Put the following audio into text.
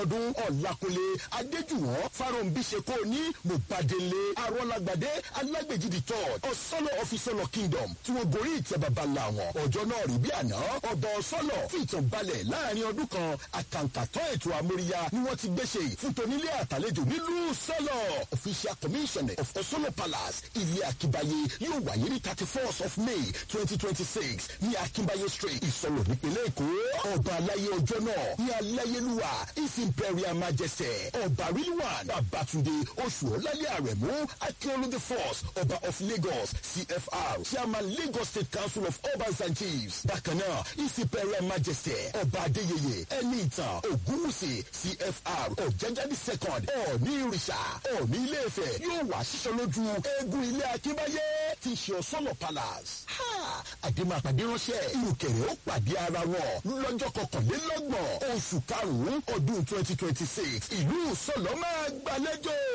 ọdún ọ̀làkùnlé adéjùwọ̀n fáròǹbí ṣe kó ní mùbàdélé arọ́lágbàdé alágbèjìdì third ọ̀sọ́lọ̀ ọ̀fíìsọ́lọ̀ kingdom tí wọ́n gorí ìtẹ́ bàbá ńlá wọn ọjọ́ náà rí bí àná ọba ọ̀sọ́lọ̀ fi ìtàn balẹ̀ láàrin ọdún kan àkàǹkàtọ́ ètò àmóríyá ni wọ́n ti gbéṣe fún tonílé àtàlejò nílùú sọ́lọ̀ official commissioner of ọ̀sọ́lọ̀ palace ilé akíbayé yóò wáyé ní thirty first of may twenty twenty six ní akínbáyé street ìsọ̀lọ̀ nípínlẹ̀ èkó ọba aláyé ọjọ́ náà ní aláyélúwà his imperial majesty ọba rilwan babatunde oṣù ọlálẹ́ àrẹ̀mú akíọ́lù the first ọba of lagos cfr chairman lagos state council of urbans and chiefs bákan náà his imperial majesty ọba adéyẹyẹ ẹni ìtàn ògúnwùsì cfr ọ̀jájáde second ọ̀ní ìrìṣà ọ̀ní ilé-ifẹ̀ yóò wá sísọ lójú eégún ilé akínbáyé ti ṣe ọ̀sọ́nà palace. àdèmàpàdé ránṣẹ́ ìrùkẹ̀rẹ̀ ó pàdé ara wọn lọ́jọ́ kọkànlélọ́gbọ̀n oṣù karùn-ún ọdún twenty twenty six ìlú sọ̀lọ́ máa gbàlejò.